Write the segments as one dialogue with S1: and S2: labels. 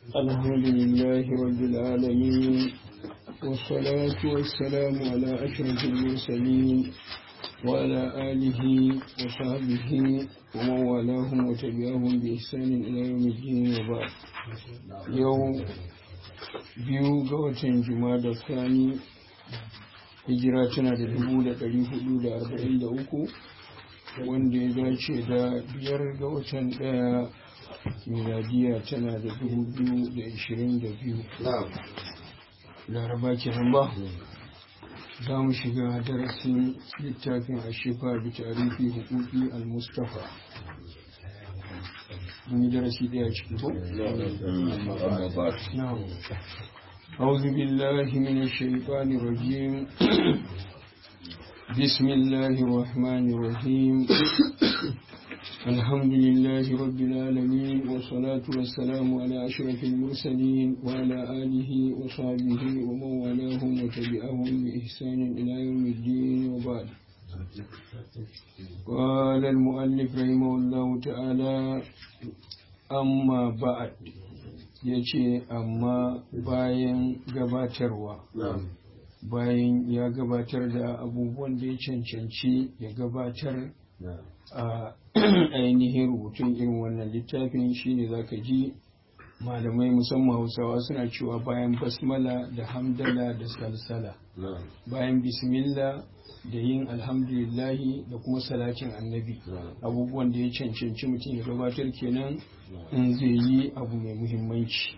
S1: الحمد لله رب العالمين والصلاة والسلام على أشرف المرسلين وعلى آله وصحبه ومن والاهم وتبعهم بإحسان إلى يوم الدين وبعد يوم biyu ga watan da sani hijira tana da dubu da ɗari hudu da arba'in da uku wanda ya dace da biyar ga watan ɗaya miladiya tana da dubu biyu da ishirin da biyu laraba kenan ba za mu shiga darasin littafin ashifa da tarihi hukuki al-mustafa mun yi darasi ɗaya ciki ko? أعوذ بالله من الشيطان الرجيم بسم الله الرحمن الرحيم الحمد لله رب العالمين والصلاة والسلام على أشرف المرسلين وعلى آله وصحبه ومن والاهم وتبعهم بإحسان إلى يوم الدين وبعد قال المؤلف رحمه الله تعالى أما بعد ya ce amma bayan gabatarwa bayan ya gabatar da abubuwan da ya cancanci ya gabatar a ainihin rubutun irin wannan littafin shine za ka ji malamai musamman hausawa suna cewa bayan basmala da hamdala da salsala bayan bismillah da yin alhamdulillahi da kuma salatin annabi abubuwan da ya cancanci mutum ya gabatar kenan in zai yi abu mai muhimmanci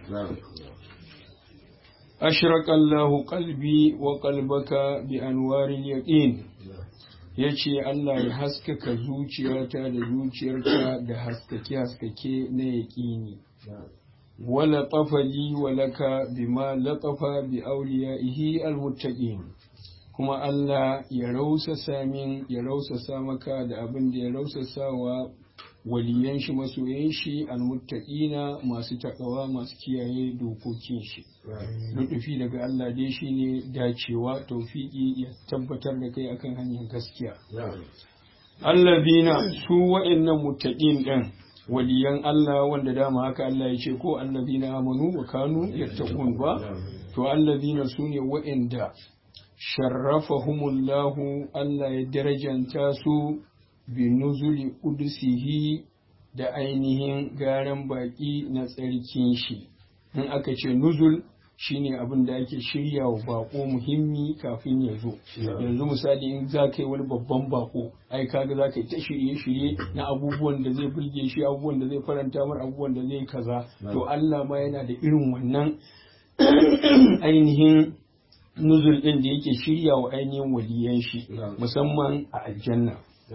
S1: ashraka Allahu qalbi wa qalbaka bi anwaril yaqin yace Allah ya haskaka zuciyata da zuciyarka da haskake haskake na yaqini wala tafali walaka bima latafa bi awliyaihi almuttaqin kuma Allah ya rausasa min ya rausasa maka da abin da ya rausasa wa waliyan shi masoyan shi almuttaqina masu takawa masu kiyaye dokokin shi lutufi daga Allah dai shine dacewa tawfiki ya tabbatar da kai akan hanyar gaskiya allazina su wa'annan muttaqin din waliyan Allah wanda dama haka Allah ya ce ko allazina amanu wa kanu yattaqun ba to allazina sune wa'anda sharrafahumullahu Allah ya darajanta su bi nuzuli kudusihi da ainihin garan baki na tsarkin shi in aka ce nuzul shine abin da ake shirya wa bako muhimmi kafin ya zo yanzu misali in za ka yi wani babban bako ai kaga za ka yi ta shirye-shirye na abubuwan da zai burge shi abubuwan da zai faranta mar abubuwan da zai kaza to Allah ma yana da irin wannan ainihin nuzul ɗin da yake shirya wa ainihin waliyan shi musamman a aljanna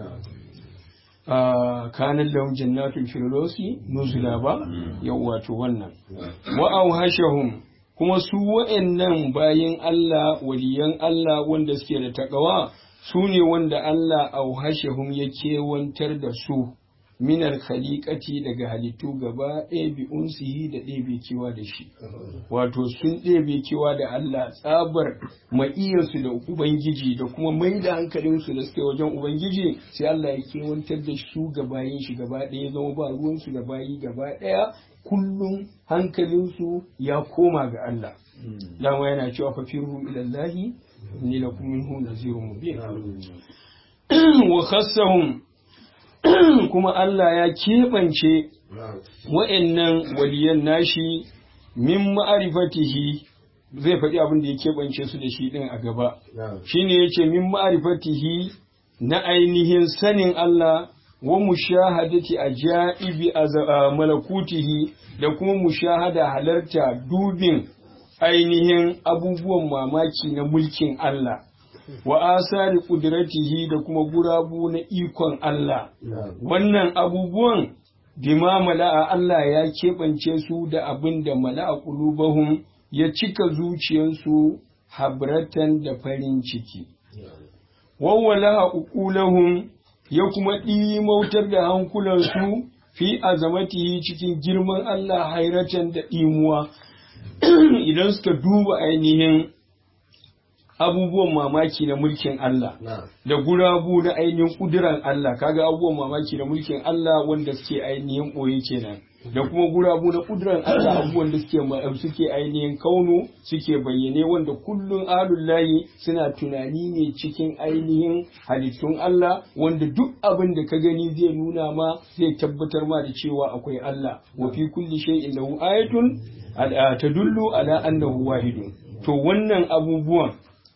S1: kanan lahum jannatul firdausi nuzula ba yau wato wannan wa auhashahum kuma su wa'annan bayan Allah waliyan Allah wanda suke da takawa su ne wanda Allah auhashahum ya kewantar da su minar khaliqati daga halittu gaba ɗaya bi unsihi da ɗebe kewa da shi wato sun ɗebe kewa da Allah tsabar ma'iyarsu da ubangiji da kuma mai da hankalinsu da suke wajen ubangiji sai Allah ya kewantar da su gabayin shi gaba ɗaya zama ba ruwansu da bayi gaba ɗaya kullum hankalinsu ya koma ga Allah dama yana cewa fa firru ilallahi ni lakum minhu nazirun mubin wa khassahum kuma Allah ya keɓance wa'annan waliyan nashi min ma'arifatihi zai faɗi abin da ya keɓance su da shi ɗin a gaba shine yace min ma'arifatihi na ainihin sanin Allah wa mushahadati ajaibi malakutihi da kuma mushahada halarta dubin ainihin abubuwan mamaki na mulkin Allah wa asari kudratihi da kuma gurabu na ikon Allah wannan abubuwan bima mala'a Allah ya keɓance su da abin da mala'a ƙulubahum ya cika zuciyarsu habratan da farin ciki wawwala uqulahum ya kuma ɗimautar da hankulansu fi azamatihi cikin girman Allah hairatan da ɗimuwa idan suka duba ainihin abubuwan mamaki na mulkin Allah da gurabu na ainihin kudiran Allah kaga abubuwan mamaki na mulkin Allah wanda suke ainihin boye kenan da kuma gurabu na kudiran Allah abubuwan da suke suke ainihin kaunu suke bayyane wanda kullun alullahi suna tunani ne cikin ainihin halittun Allah wanda duk abin da ka gani zai nuna ma zai tabbatar ma da cewa akwai Allah wa fi kulli shay'in lahu ayatun tadullu ala annahu wahidun to wannan abubuwan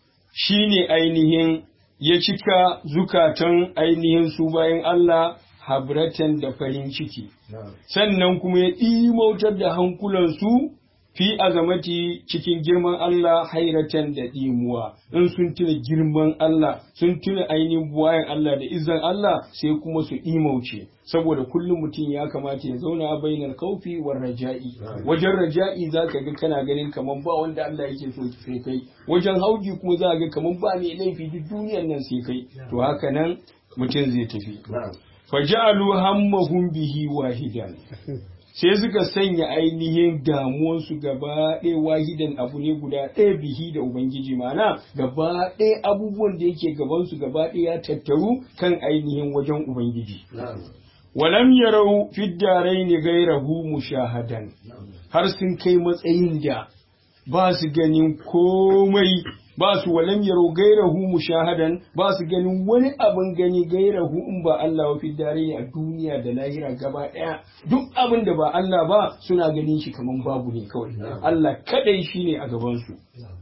S1: shine ainihin ya cika zukatan ainihin su bayan Allah habratan da farin ciki sannan kuma ya ɗimautar da hankulansu fi azamati cikin girman Allah hairatan da ɗimuwa in sun tuna girman Allah sun tuna ainihin buwayen Allah da izan Allah sai kuma su ɗimauce saboda kullum mutum ya kamata ya zauna a bainar kaufi wa raja'i wajen raja'i za ka ga kana ganin kamar ba wanda Allah yake so sai kai wajen hauji kuma za ga kamar ba mai laifi duk duniyar nan sai kai to haka nan mutum zai tafi faja'alu hammahum bihi wahidan sai suka sanya ainihin damuwarsu gaba ɗaya wahidan abu ne guda ɗaya bihi da ubangiji mana gaba ɗaya abubuwan da yake gabansu gaba ɗaya ya tattaru kan ainihin wajen ubangiji walam yarau fiddarai ne gairahu mushahadan har sun kai matsayin da ba su ganin komai ba su walam yaro gairahu mushahadan ba su ganin wani abin gani gairahu in ba Allah wa fiddare a duniya da lahira gaba daya duk abin da ba Allah ba suna ganin shi kaman babu ne kawai Allah kadai shine a gaban su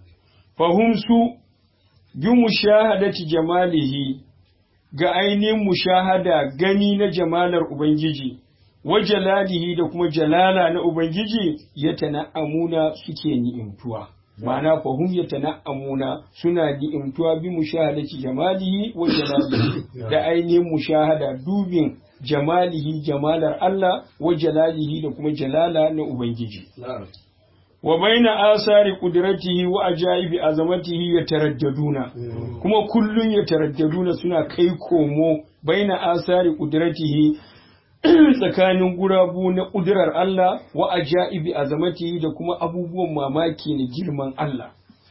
S1: fahum su bi mushahadati jamalihi ga ainihin mushahada gani na jamalar ubangiji wa jalalihi da kuma jalala na ubangiji ya tana'amuna suke ni'imtuwa ma'ana fahum yatana'amuna suna ni'imtuwa bi mushahadati jamalihi wa jalalihi da ainihin mushahada dubin jamalihi jamalar Allah wa jalalihi da kuma jalala na ubangiji wa baina asari qudratihi wa ajaibi azamatihi yataraddaduna kuma kullun yataraddaduna suna kai komo baina asari qudratihi tsakanin gurabu na ƙudurar Allah wa ajaibi azamati da kuma abubuwan mamaki na girman Allah.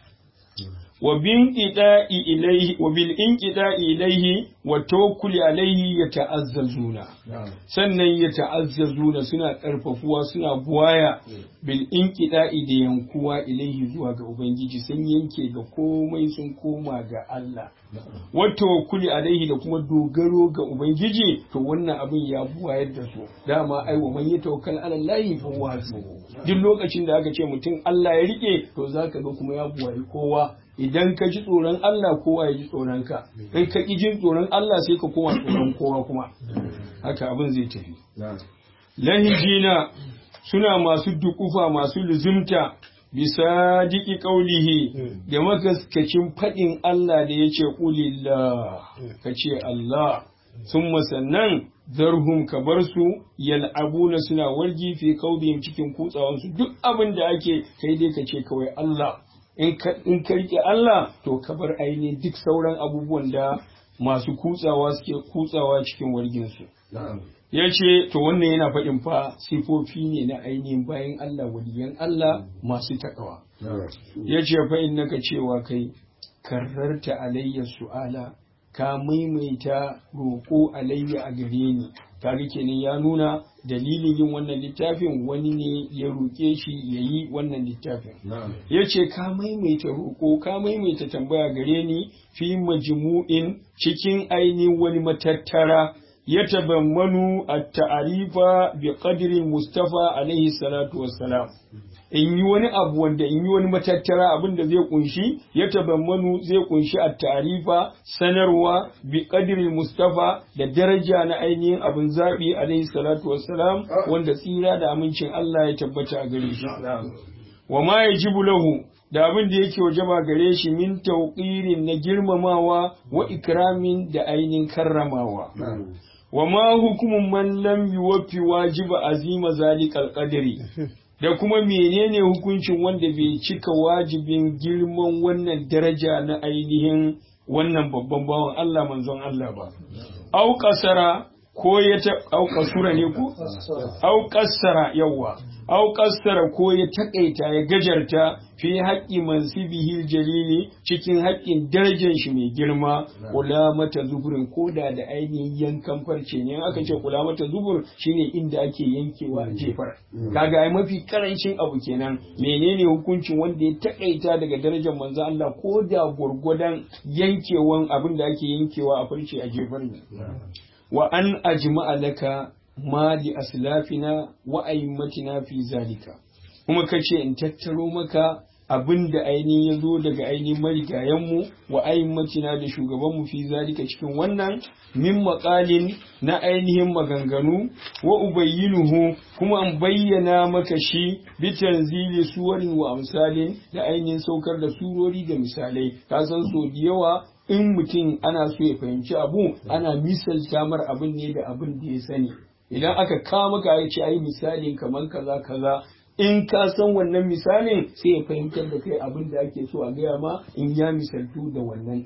S1: Wa bin ida'i ilaihi wa bil inqida'i ilaihi wa tawakkuli alaihi ya ta'azzazuna sannan ya ta'azzazuna suna karfafuwa suna buwaya bil inqida'i da yankuwa ilaihi zuwa ga ubangiji sun yanke ga komai sun koma ga Allah wa tawakkuli alaihi da kuma dogaro ga ubangiji to wannan abin ya buwayar da su dama ai wa man yatawakkal ala Allah fa huwa duk lokacin da aka ce mutum Allah ya rike to zaka ga kuma ya buwayi kowa idan ka ji tsoron Allah kowa ya ji tsoron ka in ka ki jin tsoron Allah sai ka koma tsoron kowa kuma haka abin zai tafi lahijina suna masu dukufa masu luzumta bisa diki kaulihi da magaskacin faɗin Allah da ya ce ƙulillah ka ce Allah sun masannan zarhum ka bar su yal'abuna suna wargi fi kaudin cikin kutsawansu duk abin da ake kai dai ka ce kawai Allah in ka rike Allah to ka bar ainihin duk sauran abubuwan da masu kutsawa suke kutsawa cikin warginsu. Ya ce, to wannan yana faɗin fa sifofi ne na ainihin bayan Allah waliyan Allah masu takawa. Ya ce fa in naka cewa kai, karrarta alayya su'ala, ka maimaita roƙo alayya a gare ni. kaga kenan ya nuna dalilin yin wannan littafin wani ne ya roƙe shi ya yi wannan littafin ya ce ka maimaita roƙo ka maimaita tambaya gare ni fi majmu'in cikin ainihin wani matattara ya tabammanu a ta'arifa bi qadri mustafa alaihi salatu wassalam in yi wani abu wanda in yi wani matattara abin da zai kunshi ya tabammanu zai kunshi a tarifa sanarwa bi qadri mustafa da daraja na ainihin abin zabi alaihi salatu wassalam wanda tsira da amincin Allah ya tabbata a gare shi wa ma yajibu lahu da abin da yake wajaba gare shi min tauqirin na girmamawa wa ikramin da ainihin karramawa wa ma hukumun man lam yuwaffi wajiba azima zalikal qadri da kuma menene hukuncin wanda bai cika wajibin girman wannan daraja na ainihin wannan babban bawan Allah manzon Allah ba. Au kasara ko ya ta au kasura ne ko au kassara yawa au kassara ko ya takaita ya gajarta fi haƙƙi mansibihi jalili cikin haƙƙin darajar shi mai girma kula mata zuburin koda da ainihin yankan farce ne aka ce kula mata zubur shine inda ake yankewa a jefar kaga ai mafi karancin abu kenan menene hukuncin wanda ya takaita daga darajar manzo Allah ko da gurgudan yankewan abin da ake yankewa a farce a jefar ne wa an ajma'a laka ma li aslafina wa aimmatina fi zalika kuma kace in tattaro maka abin da ainihin ya zo daga ainihin marigayenmu wa aimmatina da shugabanmu fi zalika cikin wannan min maƙalin na ainihin maganganu wa ubayyinuhu kuma an bayyana maka shi bi tanzili suwarin wa amsalin da ainihin saukar da surori da misalai ka san so da yawa in mutum ana so ya fahimci abu ana misalta mar abin ne da abin da ya sani idan aka kama ka ya ce ai misalin kamar kaza kaza in ka san wannan misalin sai ya fahimtar da kai abin da ake so a gaya ma in ya misaltu da wannan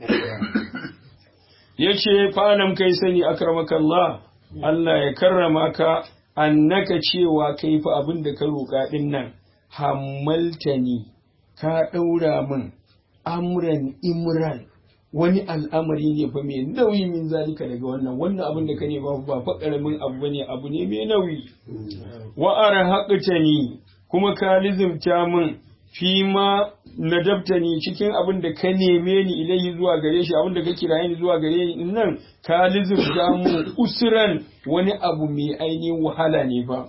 S1: ya ce falam kai sani akramakallah Allah ya karrama ka annaka cewa kai fa abin da ka roƙa din nan hammaltani ka ɗaura min amran imran wani al'amari ne fa mai nauyi min zalika daga wannan wannan abin da ka ne ba ba fa karamin abu bane abu ne mai nauyi wa arhaqtani kuma ka lizimta min fi ma nadabtani cikin abin da ka neme ni ilahi zuwa gare shi abin da ka kiraye ni zuwa gare ni nan ka lizimta min usran wani abu mai ainihin wahala ne ba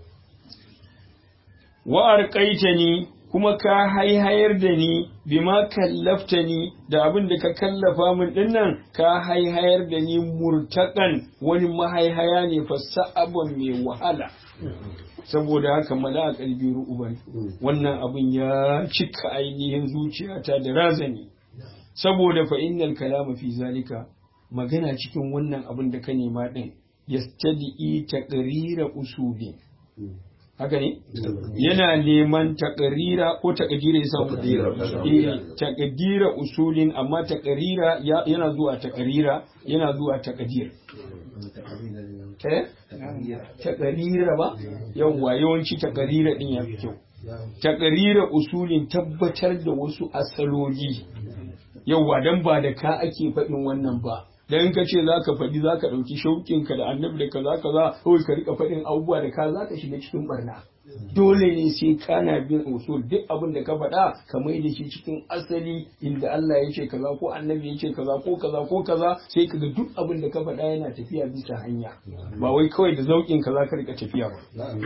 S1: wa arqaitani kuma ka haihayar da ni bima kallafta ni da abin da ka kallafa min dinnan ka haihayar da ni murtaƙan wani mahaihaya ne fa sa'abon mai wahala saboda haka mala a kalbi ru'uban wannan abin ya cika ainihin zuciyata da razani saboda fa innal kalama fi zalika magana cikin wannan abin da ka nema din yastadi taqrira usuli haka ne yana neman takarira ko takadira ya samu takadira usulin amma takarira yana zuwa takarira yana zuwa takadir eh takarira ba yawwa yawanci takarira din ya fi kyau takarira usulin tabbatar da wasu asaloli yawwa dan ba da ka ake faɗin wannan ba dan ka ce za ka faɗi za ka ɗauki shauƙinka da annabi da kaza kaza kawai ka rika faɗin abubuwa da ka za ka shiga cikin barna dole ne sai kana bin usul duk abin da ka faɗa ka mai da shi cikin asali inda Allah ya ce kaza ko annabi ya ce kaza ko kaza ko kaza sai ka ga duk abin da ka faɗa yana tafiya bisa hanya ba wai kawai da zauƙin ka za ka rika tafiya ba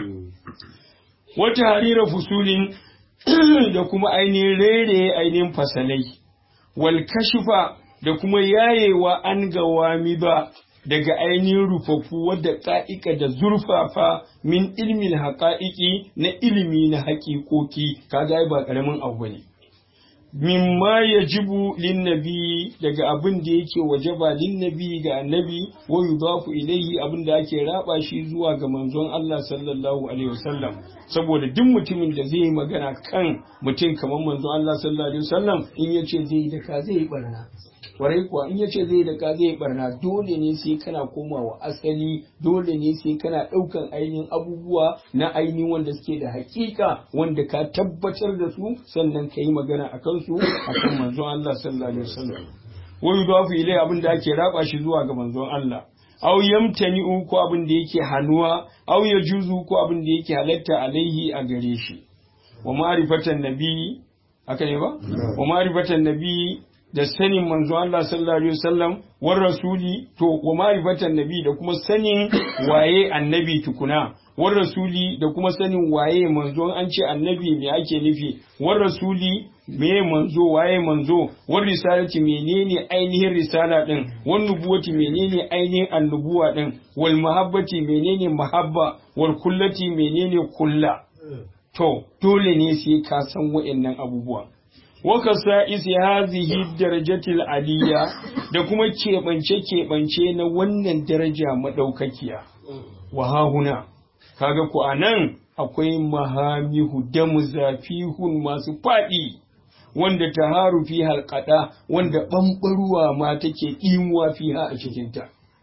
S1: wata harira fusulin da kuma ainihin rere ainihin fasalai wal kashfa da kuma yayewa an gawami ba daga ainihin rufaffu wadda ƙa'ika da zurfafa min ilmin haƙa'iƙi na ilimi na haƙiƙoƙi kaga ba ƙaramin abu ne. Mimma ya jibu linnabi daga abin da yake wajaba linnabi ga annabi wa yudafu ilayhi abin da ake raba shi zuwa ga manzon Allah sallallahu alaihi wasallam saboda duk mutumin da zai yi magana kan mutum kamar manzon Allah sallallahu alaihi wasallam in yace zai yi da ka zai yi barna kwarai kuwa in yace zai da ka zai barna dole ne sai kana komawa asali dole ne sai kana ɗaukan ainihin abubuwa na ainihin wanda suke da hakika wanda ka tabbatar da su sannan ka yi magana a kansu a kan manzon Allah sallallahu alaihi wasallam wa yudafu ilai abin da ake raba shi zuwa ga manzon Allah aw yamtani'u ko abin da yake hanuwa aw yajuzu ko abin da yake halatta alaihi a gare shi wa ma'rifatan nabi haka ne ba wa ma'rifatan nabi da sanin manzo Allah sallallahu alaihi wasallam war rasuli to wa ma'rifatan nabi da kuma sanin waye annabi tukuna war rasuli da kuma sanin waye manzo an ce annabi me ake nufi war rasuli me manzo waye manzo war risalati menene ainihin risala din wan nubuwati menene ainihin annubuwa din wal mahabbati menene mahabba wal kullati menene kulla to dole ne sai ka san wa'annan abubuwa wakasa isi hazihi darajatil aliyya da kuma keɓance-keɓance na wannan daraja maɗaukakiya. Wa hahuna, kaga ku anan akwai mahamihu da muzafihun masu faɗi wanda ta haru fi halƙaɗa wanda ɓamɓaruwa ma take ɗimuwa fiha a cikinta.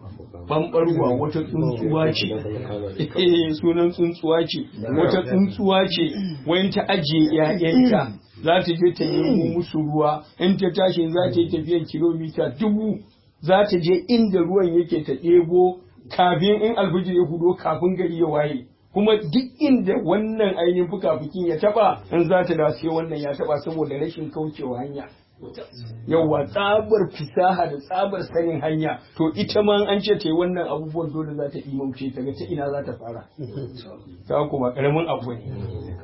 S1: bambarwa wata tsuntsuwa ce sunan tsuntsuwa ce wata tsuntsuwa ce wayan ta ajiye ƴaƴanta za ta je ta nemo musu ruwa in ta tashi za ta yi tafiyan kilomita dubu za ta je inda ruwan yake ta ɗebo kafin in alfijir ya hudo kafin gari ya waye kuma duk inda wannan ainihin fukafukin ya taba in za ta dace wannan ya taba saboda rashin kaucewa hanya yawwa tsabar fisaha da tsabar sanin hanya to ita ma an ce ta yi wannan abubuwan dole za ta imauce ta ga ta ina za ta fara ta kuma karamin abu ne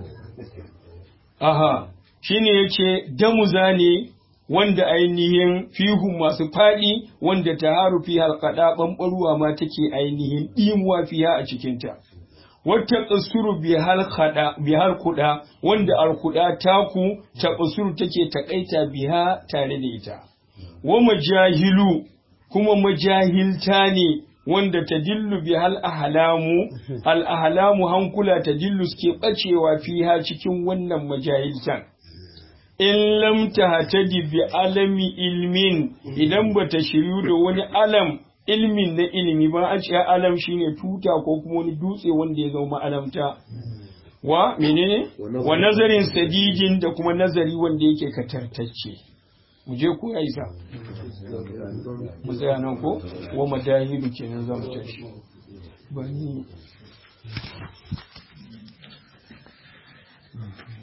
S1: aha shine yace damuza ne wanda ainihin fihun masu faɗi wanda ta haru fi halkaɗa ɓamɓaruwa ma take ainihin ɗimuwa fiya a cikinta. Wata ƙasuru bihar kuɗa wanda alkuɗa taku ta ƙasuru take taƙaita biha tare da ita. Wa majahilu kuma majahilta ne wanda ta dillu bihal ahlamu al ahlamu hankula ta dillu suke ɓacewa fiha cikin wannan majahiltan. in lam tahtadi bi alami ilmin idan bata shiryu da wani alam ilmin na ilimi ba a ce alam shine tuta ko kuma wani dutse wanda ya zama alamta wa menene wa nazarin sadijin da kuma nazari wanda yake katartacce mu je ko ya isa mu tsaya nan ko wa madahilu kenan zamu tashi bani